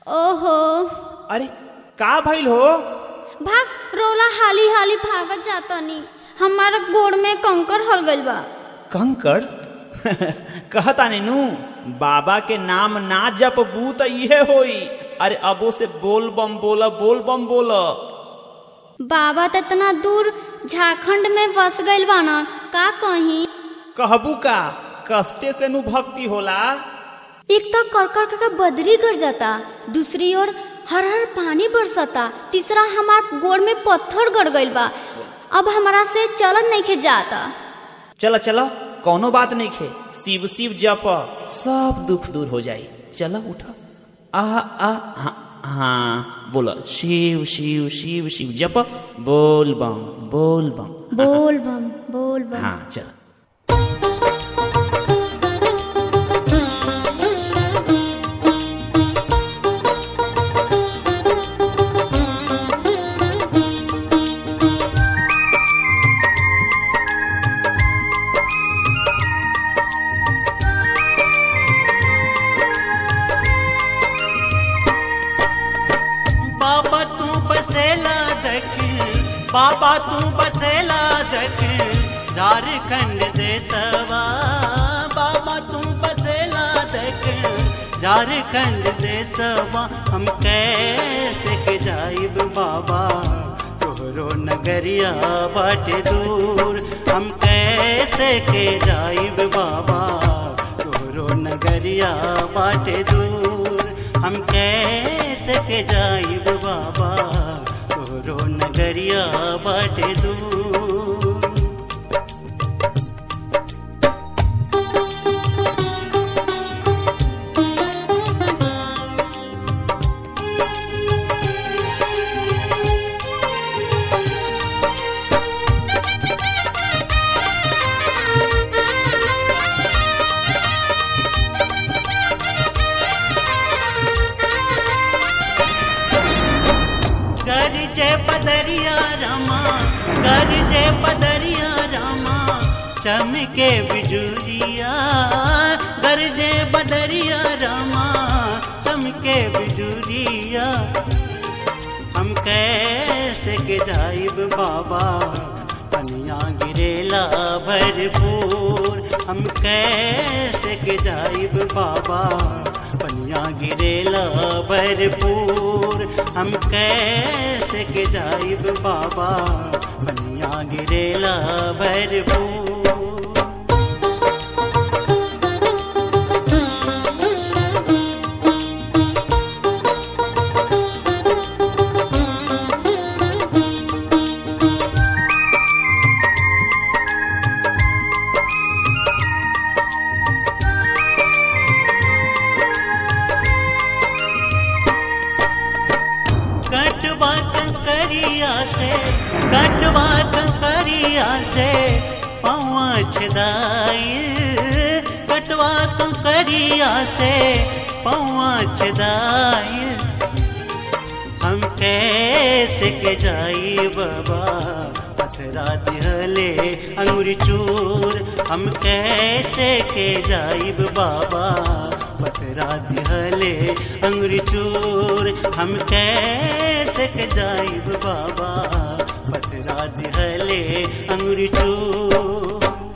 ओहो अरे का भइल हो भाग रोला हाली हाली भागत जातनी हमारा गोड़ में कंकर हर गइल बा कंकड़ कहता नीनू बाबा के नाम ना जपबू त इहे होई अरे अबो से बोल बम बोला बोल बम बोला बाबा त इतना दूर झारखंड में बस गइल बाना का कहीं कहबू का कष्टे से नु भक्ति होला एक तो कड़कड़ के बदरी गर जाता दूसरी ओर हर हर पानी बरसता तीसरा हमार गोड़ में पत्थर गड़ गइल बा अब हमारा से चलन नहीं खे जाता चला चला कौनो बात नहीं खे शिव शिव जप सब दुख दूर हो जाई चला उठा आ आ हाँ हाँ बोला शिव शिव शिव शिव जप बोल बम बोल बम बोल बम बोल बम हाँ चल बाबा तू बसेला दक बाबा तू बसेला दक झारखंड देशवा बाबा तू बसेला दक झारखंड देशवा हम कैसे के जाइब बाबा तोहरो नगरिया बाटे दूर हम कैसे के जाइब बाबा तोहरो नगरिया बाटे दूर हम कैसे के जाइब बाबा तोरो नगरिया बाटे दूर कर जय बदरिया रामा कर जय बदरिया रामा चमके बिजुलिया कर जय बदरिया रामा चमके बिजुलिया हम कैसे के जाइब बाबा पनिया गिरेला भरपूर हम कैसे के जाइब बाबा पनिया गिरेला भरपूर हम कैसे के जाइब बाबा पनिया गिरेला भरपूर कटवा कंकरिया से कटवा कंकरिया से पौआ छदाई कटवा कंकरिया से पौआ छदाई हम कैसे के जाई बाबा पथरा दिहले अंगुरी चूर हम कैसे के जाइब बाबा पथरा दिहले अंगुरी चूर हम कैसे के जाइब बाबा पथरा दिहले अंगुरी चूर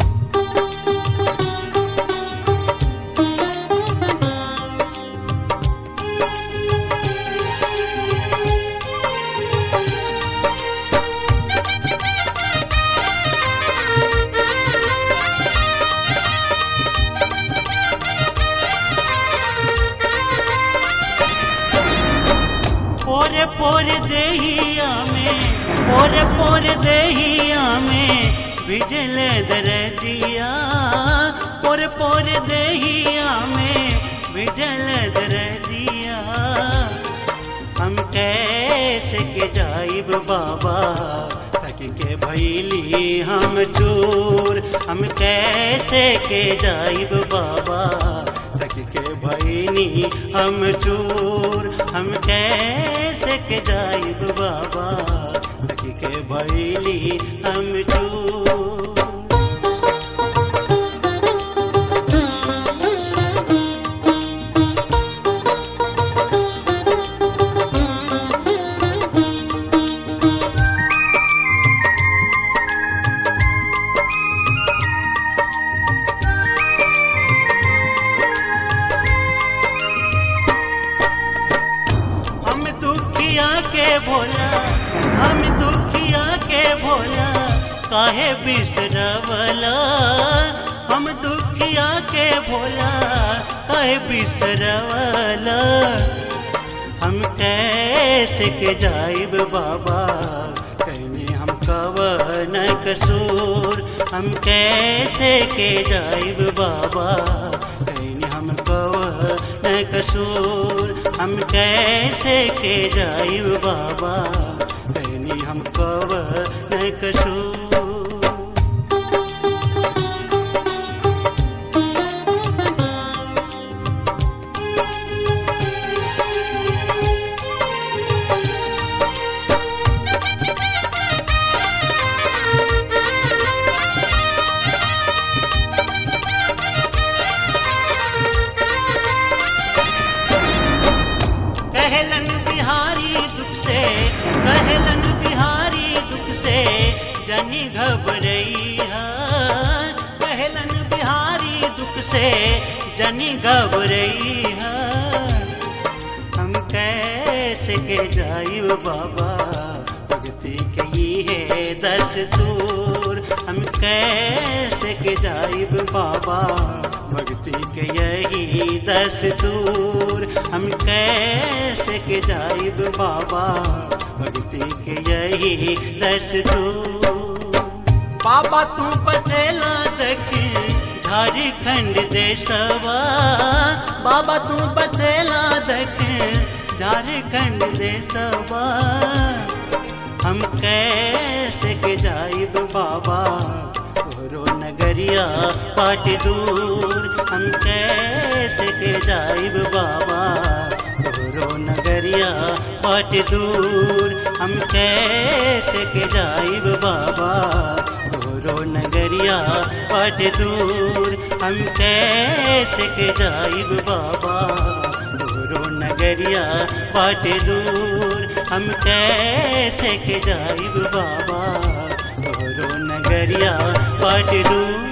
पोरे पोरे देहिया में पोरे पोरे देहिया में बिजल दरदिया पोरे पोरे देहिया में बिजल दरदिया हम कैसे के जाइब बाबा तक के भैली हम चूर हम कैसे के जाइब बाबा तक के भैनी हम चूर हम कैसे के जाइब बाबा तक के भैली हम चूर के भोला हम दुखिया के भोला काहे बिसरवला हम दुखिया के भोला काहे बिसरवला हम कैसे के जाइब बाबा कहने हम कवन कसूर हम कैसे के जाइब बाबा कहने हम कवन कसूर हम कैसे के जाइब बाबा कहने हम कवन कसूर कहलन बिहारी दुख से कहलन बिहारी दुख से जनी घबरैया कहलन बिहारी दुख से जनी घबरैया हम कैसे के जाइब बाबा भक्ति के ही है दस दूर हम कैसे के जाइब बाबा भक्ति के यही दस दूर हम कैसे के जाइब बाबा भक्ति के यही दस दूर बाबा तू बसेला देखी झारखंड देशवा बाबा तू बसेला देखी झारखंड देशवा हम कैसे के जाइब बाबा तोरो नगरिया पाट दूर हम कैसे के जाइब बाबा तोरो नगरिया पाट दूर हम कैसे के जाइब बाबा तोरो नगरिया पाट दूर हम कैसे के जाइब बाबा तोरो नगरिया पाट दूर हम कैसे के जाइब बाबा तोरो नगरिया पाट दूर